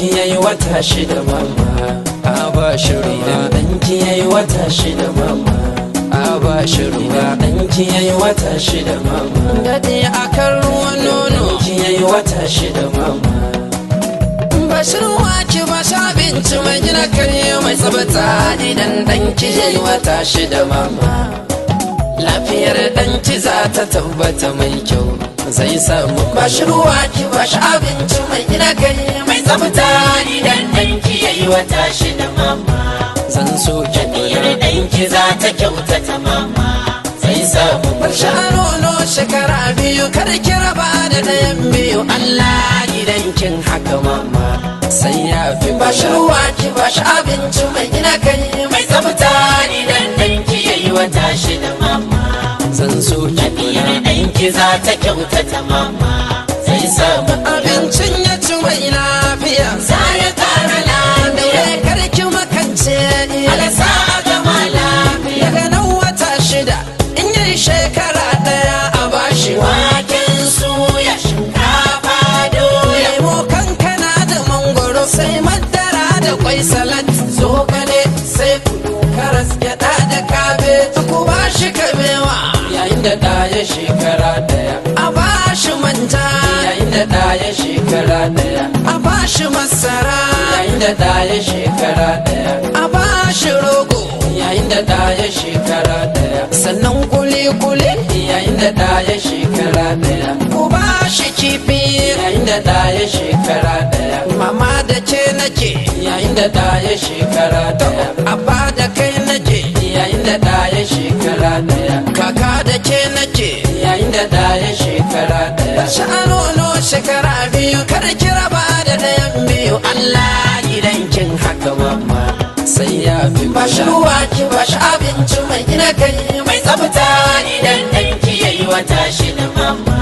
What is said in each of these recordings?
ɗanki yayi wata shida mama a ba shi ruwa ɗanki yayi wata shida mama a ba shi ruwa ɗanki yayi wata shida mama daɗi akan ruwan nono ɗanki yayi wata shida mama Bashir wake ba sha abinci mai gina kai mai tsabata idan ɗanki yayi wata shida mama lafiyar ɗanki za ta tabbata mai kyau zai samu Bashir wake ba sha abinci mai gina kai mai tsabata idan ɗanki yayi wata shida mama zan so ki kula ɗanki za ta kyautata mama zai samu Barsha nono shekara biyu kar ki raba da ɗayan biyu Allah gidan kin haka mama sai ya fi bashi ruwa ki bashi abinci mai gina kai mai tsafta idan ɗanki yayi wata shida mama zan so ki kula ɗanki za ta kyautata mama zai samu abincin ya ci mai lafiya za ya ƙara lafiya kar ki makance alasa a gama lafiya daga nan wata shida in yi shekara ɗaya a bashi waken suya shinkafa doya lemo kankana da mangoro sai madara da kwai salat zogale sai kudu karas gyaɗa da kabe ku bashi kabewa yayin da ɗaya shekara ɗaya a bashi manja yayin da ɗaya shekara ɗaya a bashi masara yayin da ɗaya shekara ɗaya a bashi rogo yayin da ɗaya shekara ɗaya sannan kuli-kuli yayin da ɗaya shekara ɗaya ku ba shi kifi yayin da ɗaya shekara ɗaya mama da ke nake yayin da ɗaya shekara ɗaya abba da kai nake yayin da ɗaya shekara ɗaya kaka da ke nake yayin da ɗaya shekara ɗaya sha'anono shekara biyu kada ki raba da ɗayan biyu Allah gidan kin haka mama sai ya fi bashi ruwa ki bashi abinci mai gina kai mai tsafta idan ɗanki ya yi wata shida mama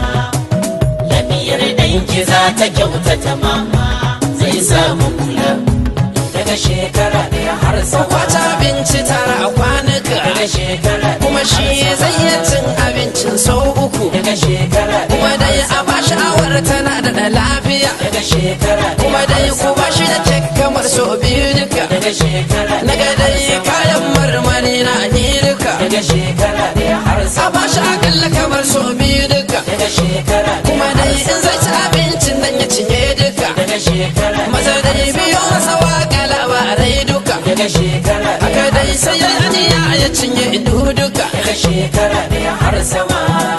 lafiyar ɗanki za ta kyautata mama zai samu kula daga shekara ɗaya har sama kwata abinci tara a kwanuka daga shekara kuma shi zai iya cin abincin sau uku daga shekara kuma dai a bashi awar tana da lafiya daga shekara kuma dai ku bashi da kek kamar sau biyu duka daga shekara daga dai kayan marmari na duka daga shekara ɗaya har a bashi akalla kamar sau biyu duka daga shekara kuma dai in zai ci abincin nan ya cinye duka daga shekara maza dai biyo masa waka labarai duka daga shekara haka dai sai ya aniya ya cinye ido duka daga shekara ɗaya har sama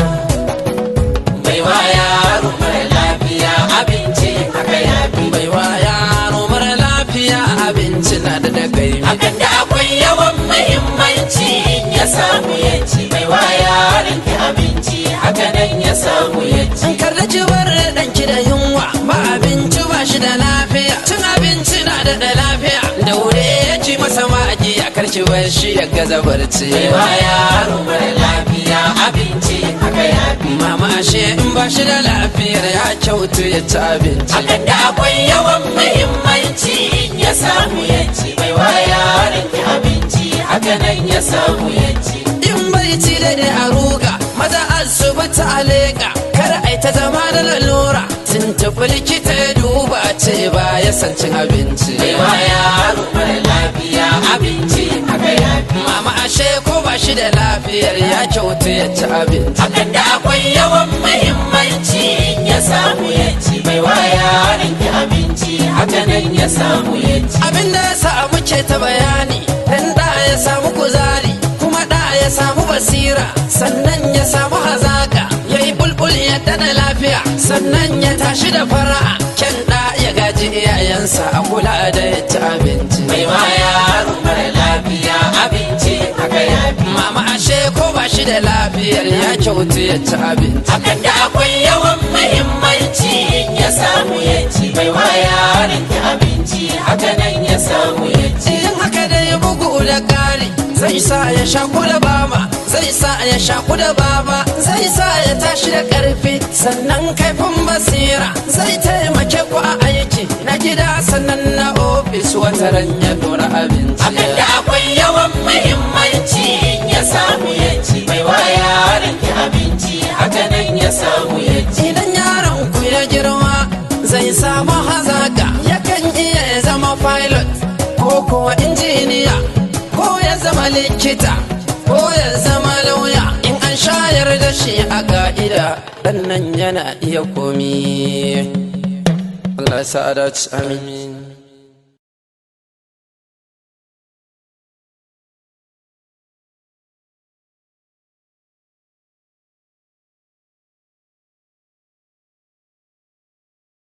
bai wa yaro mara lafiya abinci haka ya fi bai wa yaro mara lafiya abinci na da dagai hakan da akwai yawan muhimmanci in ya samu ya ci bai wa yaron ki abinci haka nan ya samu ya ci kar da ki bar danki da yunwa ba abinci ba shi da lafiya cin abinci na da da lafiya da wuri ya ci masa magi a karki bar shi ya gaza barci bai wa yaro mara lafiya abinci haka ya fi mama ashe in ba shi da lafiyar ya kyautu ya ci abinci hakan da akwai yawan muhimmanci in ya samu ya ci bai wa yaron ki abinci haka nan ya samu ya ci in bai ci da a ruga maza asibiti a leƙa kar ai ta zama da lalura tuntuɓi likita ya duba ce ba ya san cin abinci bai wa yaro mara lafiya abinci haka ya fi mama ashe ko ba shi da lafiyar ya kyautu ya ci abinci hakan da akwai yawan muhimmanci in ya samu ya ci bai wa yaron ki abinci haka nan ya samu ya ci abin da ya samu ke ta bayani dan da ya samu kuzari kuma da ya samu basira sannan ya samu hazaka ya yi bulbul yadda da lafiya sannan ya tashi da fara'a kyan da ya gaji iyayensa a kula da ya ci abinci mai ma yaro mara lafiya abinci haka ya fi mama ashe ko ba shi da lafiyar ya kyautu ya ci abinci hakan da akwai yawan muhimmanci in ya samu ya ci bai wa yaron ki abinci haka nan ya samu ya ci in haka da ya bugu da ƙari zai sa ya shaku da bama zai sa ya shaku da baba zai sa ya tashi da ƙarfi sannan kaifin basira zai taimake ku a aiki na gida sannan na ofis wata ran ya dora abinci hakan da akwai yawan muhimmanci in ya samu ya ci bai wa yaron ki abinci haka nan ya samu ya ci idan yaron ku ya girma zai samu hazaka yakan iya pilot ko kuwa injiniya ko ya zama likita ko ya zama lauya in an shayar da shi a ka'ida ɗan nan yana iya komi Allah ya sa a dace amin